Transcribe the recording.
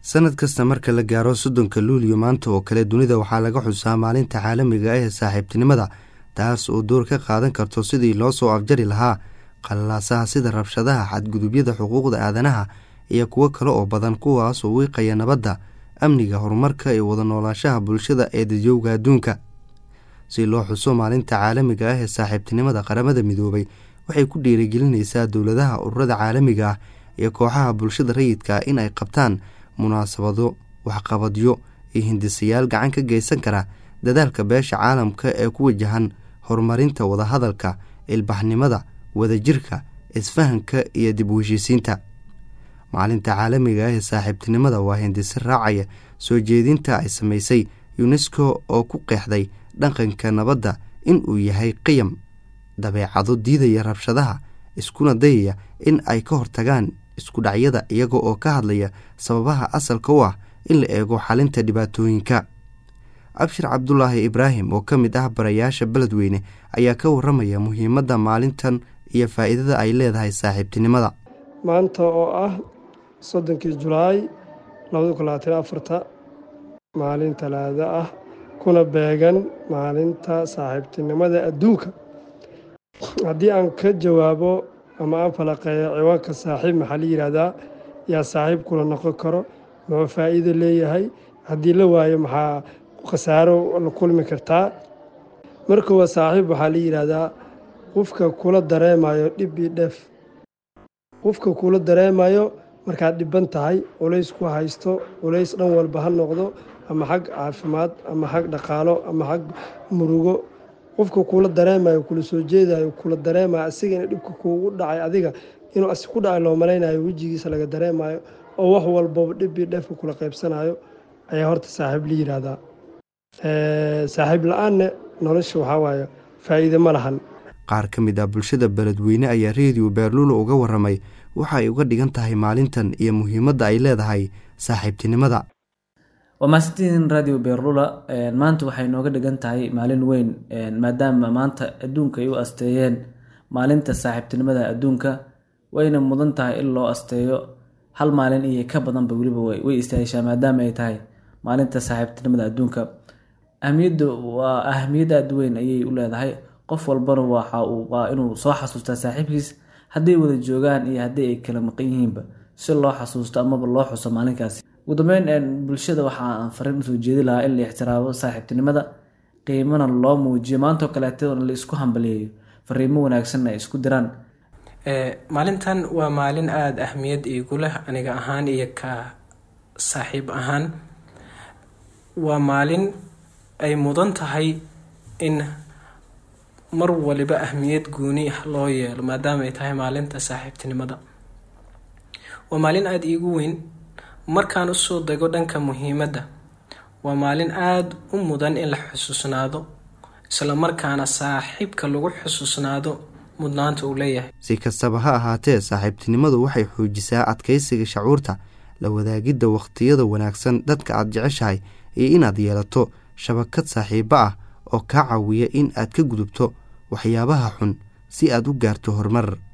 sanad kasta marka la gaaro soddonka luuliyo maanta oo kale dunida waxaa laga xusaa maalinta caalamiga ah ee saaxiibtinimada taas oo door ka qaadan karto sidii loo soo afjari lahaa qallalaasaha sida rabshadaha xadgudubyada xuquuqda aadanaha iyo kuwo kale oo badan kuwaas oo wiiqaya nabadda amniga horumarka iyo wada noolaanshaha bulshada ee dadyoowga adduunka si loo xuso maalinta caalamiga ah ee saaxiibtinimada qaramada midoobay waxay ku dhiirigelinaysaa dowladaha ururada caalamiga ah iyo kooxaha bulshada rayidka in ay qabtaan munaasabado waxqabadyo iyo hindisayaal gacan ka geysan kara dadaalka beesha caalamka ee ku wajahan horumarinta wadahadalka ilbaxnimada wadajirka isfahanka iyo dib u heshiisiinta maalinta caalamiga ah ee saaxiibtinimada waa hindise raacaya soo jeedinta ay samaysay yunesko oo ku qeexday dhaqanka nabadda in uu yahay qiyam dabeecado diidaya rabshadaha iskuna dayaya in ay ka hortagaan isku dhacyada iyaga oo ka hadlaya sababaha asalka u ah in la eego xalinta dhibaatooyinka abshir cabdulaahi ibraahim oo ka mid ah barayaasha beledweyne ayaa ka waramaya muhiimadda maalintan iyo faa'iidada ay leedahay saaxiibtinimada maanta oo ah soddonkii julaay labada kun labaatan afarta maalin talaado ah kuna beegan maalinta saaxiibtinimada adduunka haddii aan ka jawaabo ama aan falaqeeyo ciwaanka saaxiib maxaa la yidhaahdaa yaa saaxiib kula noqon karo muxuu faa'iido leeyahay haddii la waayo maxaa khasaaro la kulmi kartaa markuwa saaxiib waxaa la yidhaahdaa qofka kula dareemayo dhib io dheef qofka kula dareemayo markaad dhiban tahay culays ku haysto culays dhan walba ha noqdo ama xag caafimaad ama xag dhaqaalo ama xag murugo qofka kula dareemayo kula soo jeedayo kula dareemayo asigana dhibka kuugu dhacay adiga inuu asi ku dhacay loo malaynayo wejigiisa laga dareemayo oo wax walbaba dhib io dheefka kula qaybsanayo ayaa horta saaxiib la yidhaahdaa saaxiib la-aanne nolosha waxaa waaye faa'iide ma lahan qaar ka mid ah bulshada beledweyne ayaa reediyo beerluula uga waramay waxa ay uga dhigan tahay maalintan iyo muhiimadda ay leedahay saaxiibtinimada waa mahadsantihiin radio beerlula maanta waxay nooga dhigan tahay maalin weyn maadaama maanta adduunka ay u asteeyeen maalinta saaxiibtinimada adduunka wayna mudan tahay in loo asteeyo hal maalin iyo ka badanba weliba way istaahishaa maadaama ay tahay maalinta saaxiibtinimada adduunka ahmiyadda waa ahmiyad aada weyn ayay u leedahay qof walbana waxa uu waa inuu soo xasuustaa saaxiibkiis hadday wada joogaan iyo haddii ay kala maqan yihiinba si loo xasuusto amaba loo xuso maalinkaasi ugu dambeyn bulshada waxaan fariin usoo jeedi lahaa in la ixtiraamo saaxiibtinimada qiimana loo muujiyo maantoo kaleetana la isku hambaliyeeyo fariimo wanaagsanna ay isku diraan maalintan waa maalin aada ahmiyad iigu leh aniga ahaan iyo ka saaxiib ahaan waa maalin ay mudan tahay in mar waliba ahmiyad gooni ah loo yeelo maadaama ay tahay maalinta saaxiibtinimada waa maalin aada iigu weyn markaan usoo dego dhanka muhiimadda waa maalin aada u mudan in la xusuusnaado isla markaana saaxiibka lagu xusuusnaado mudnaanta uu leeyahay si kastaba ha ahaatee saaxiibtinimadu waxay xoojisaa adkaysiga shacuurta la wadaagidda wakhtiyada wanaagsan dadka aad jeceshahay iyo inaad yeelato shabakad saaxiibo ah oo kaa caawiya in aad ka gudubto waxyaabaha xun si aad u gaarto horumar